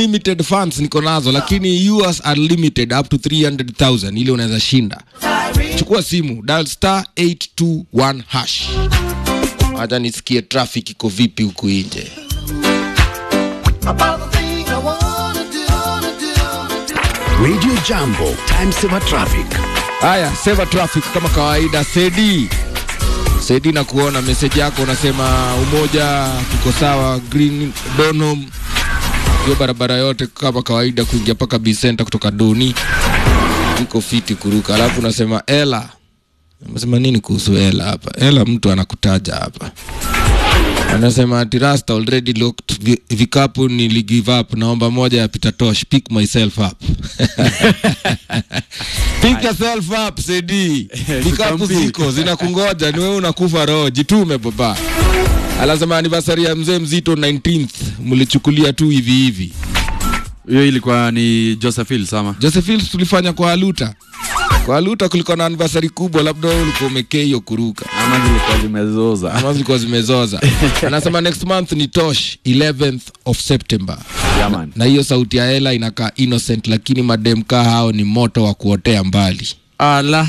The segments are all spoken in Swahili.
unlimited funds niko nazo lakini yours are limited up to 300000 ili unaweza shinda chukua simu dial star 821 hash hata nisikie traffic iko vipi huku nje Radio Jambo, time saver traffic. haya seva traffic kama kawaida sedi sedi na kuona meseji yako unasema umoja tuko sawa green donham hiyo barabara yote kama kawaida kuingia mpaka bisenta kutoka doni iko fiti kuruka alafu unasema ela unasema nini kuhusu ela hapa ela mtu anakutaja hapa anasema ati rasta already looked vi, vikapu nili give up naomba moja ya Peter Tosh pick myself up pick yourself up sedi vikapu ziko zinakungoja ni wewe unakufa roho jitume baba anasema anniversary ya mzee mzito 19th mlichukulia tu hivi hivi hiyo ilikuwa ni josephil sama Josephine tulifanya kwa Aluta kwa Aluta kulikuwa na anniversary kubwa labda wewe ulikuwa umekea hiyo kuruka ama zilikuwa zimezoza ama zilikuwa zimezoza anasema next month ni tosh 11th of september Yaman. na hiyo sauti ya hela inakaa innocent lakini madem kaa hao ni moto wa kuotea mbali ala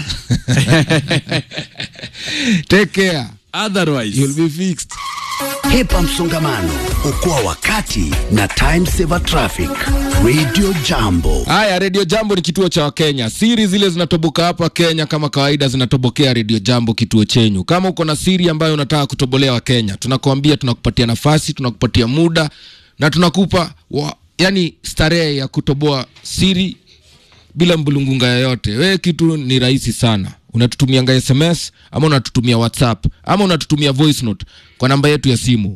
take care otherwise you'll be fixed Hepa msongamano, okoa wakati na time saver traffic. Radio Jambo. haya redio jambo ni kituo cha wakenya siri zile zinatoboka hapa kenya kama kawaida zinatobokea redio jambo kituo chenyu kama uko na siri ambayo unataka kutobolea wakenya tunakuambia tunakupatia nafasi tunakupatia muda na tunakupa wa, yani starehe ya kutoboa siri bila mbulungunga yoyote wewe kitu ni rahisi sana unatutumianga sms ama unatutumia whatsapp ama unatutumia voice note kwa namba yetu ya simu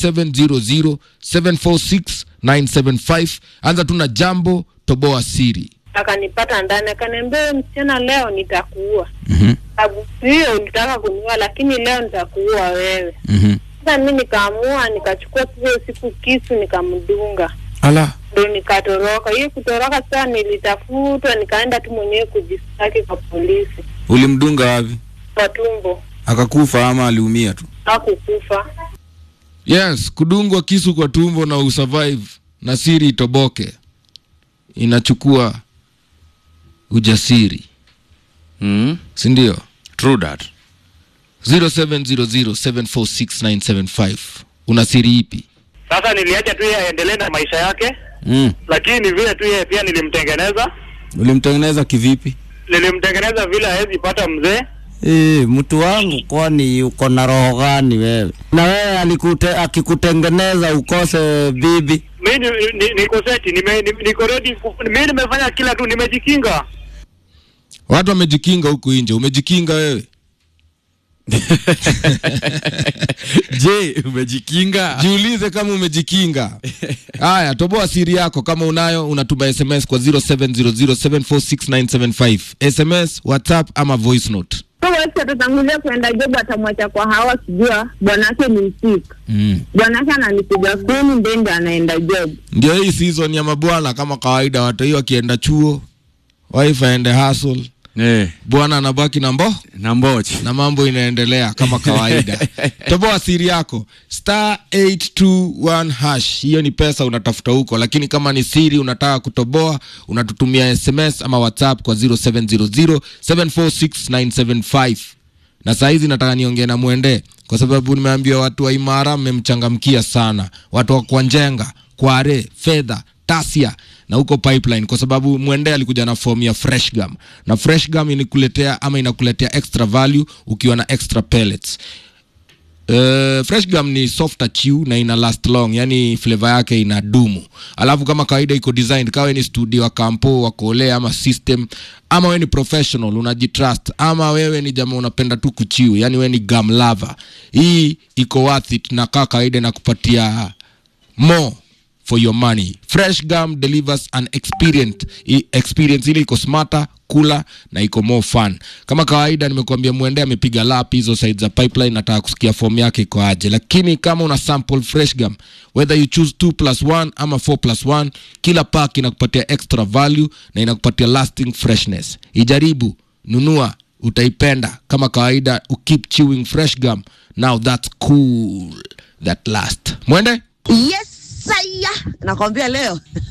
0700746975 anza tu na jambo toboa siri akanipata ndani akaniambia "Wewe msichana leo nitakuua mm-hmm. sababu hiyo ulitaka kuniua lakini leo nitakuua wewe Mm-hmm. sasa mi nikaamua nikachukua hiyo siku kisu nikamdunga ala ndo nikatoroka hiyo kutoroka sasa nilitafutwa nikaenda tu mwenyewe kujistaki kwa polisi ulimdunga wapi kwa tumbo akakufa ama aliumia tu hakukufa yes kudungwa kisu kwa tumbo na usurvive na siri itoboke inachukua ujasiri mm? sindio true that 0700746975 una siri ipi Sasa niliacha tu yeye aendelee na maisha yake, mm. lakini vile tu yeye pia nilimtengeneza, ulimtengeneza kivipi nilimtengeneza vile hawezi pata mzee. e, mtu wangu kwani uko na roho gani wewe na wewe alikute, akikutengeneza ukose bibi Mi ni, ni, niko seti, nime, ni, niko ready, ku- mi nimefanya kila tu, nimejikinga. watu wamejikinga huku nje umejikinga wewe je umejikinga jiulize kama umejikinga haya toboa siri yako kama unayo unatuma sms kwa 0700746975 sms whatsapp ama voice note wesi atatangulia kuenda job atamwacha kwa hawa kijua bwanake ni msik mm. bwanake ananipiga kumi ndendi anaenda job ndio hii season ya mabwana kama kawaida watu hiyo akienda chuo wife aende hustle eh, bwana anabaki na mbo na mbochi na mambo inaendelea kama kawaida toboa siri yako star 821 hash hiyo ni pesa unatafuta huko lakini kama ni siri unataka kutoboa unatutumia sms ama whatsapp kwa 0700746975 na saa hizi nataka niongee na mwende kwa sababu nimeambiwa watu wa imara mmemchangamkia sana watu wa kwanjenga kware fedha tasia na huko pipeline kwa sababu mwende alikuja na form ya fresh gum na fresh gum inakuletea ama inakuletea extra value ukiwa na extra pellets Uh, fresh gum ni softer chew na ina last long yani flavor yake ina dumu alafu kama kawaida iko designed kawe ni studio wa kampo wa kole ama system ama wewe ni professional unajitrust ama wewe ni jamaa unapenda tu kuchiu yani wewe ni gum lover hii iko worth it na kaa kawaida na kupatia more for your money fresh gum delivers an experience, i- experience ile iko smarter kula na iko more fun kama kawaida nimekuambia mwende amepiga lap hizo side za pipeline nataka kusikia form yake iko aje lakini kama una sample fresh gum whether you choose 2 plus 1 ama 4 plus 1 kila pack inakupatia extra value na inakupatia lasting freshness ijaribu nunua utaipenda kama kawaida ukeep chewing fresh gum now that's cool that last mwende yes saya nakwambia leo